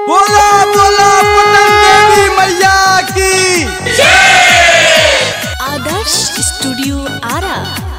बोला बोला पटन देवी मैया की आदर्श स्टूडियो आरा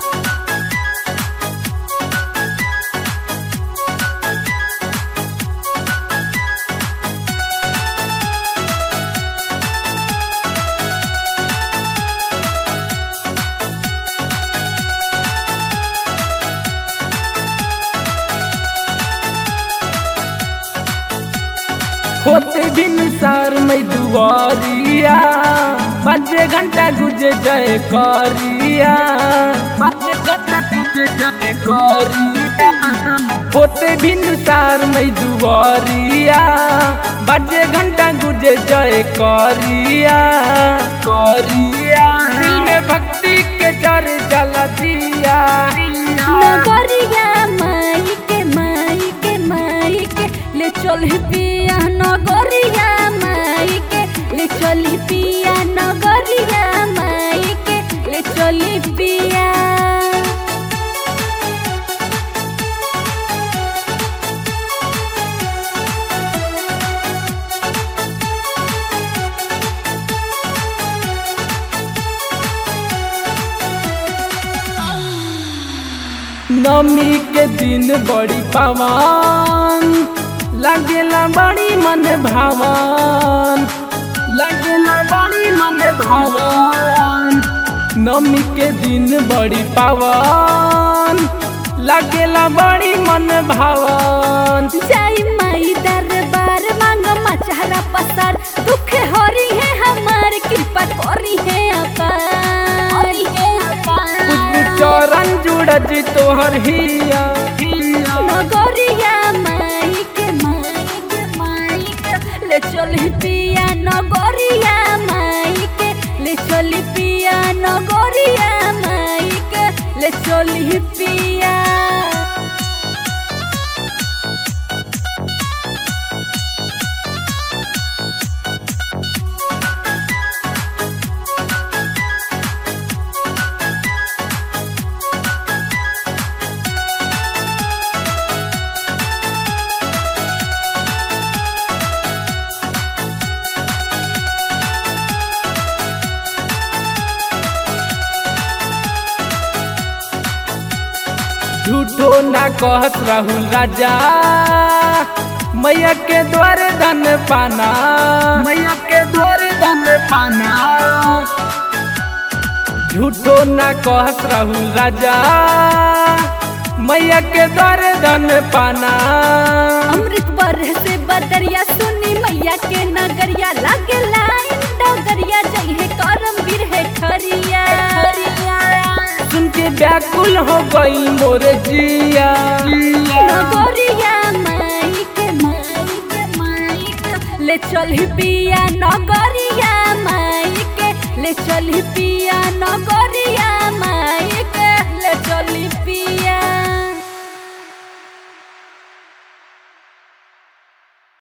होते बिन सार में दुआरिया बजे घंटा गुजे जय करिया बजे घंटा गुजे जय करिया होते बिन सार में दुआरिया बजे घंटा गुजे जय करिया करिया दिल में भक्ति के जर जल दिया नगरिया माई के माई के माई के ले चल पिया नगरिया माई के ले चल पिया नगरिया माई के ले चल पिया नमी के दिन बड़ी पवन लगेला बड़ी मन भावन लगेला बड़ी मन भावन नमी के दिन बड़ी पवन लगेला बड़ी मन भावन जाई माई दरबार मांग मचारा पसार दुख हरी है हमार कृपा करी है अपार कुछ चरण जुड़ज तोहर हिया हिया नगरिया माई के माई के माई के ले चल पिया नगरिया माई के ले चल पिया नगरिया माई के ले चल पिया झूठो ना कहत राहुल राजा मैया के द्वारे धन पाना मैया के द्वारे धन पाना झूठो ना कहत राहुल राजा मैया के द्वारे धन पाना अमृत बरह से बदरिया सुनी मैया के नगरिया लागे लाइन डगरिया जइहे करम वीर है ठरिया सुन के व्याकुल हो गई मोरे जिया नगरिया माई के माई के माई के ले चल पिया नगरिया माई के ले चल पिया नगरिया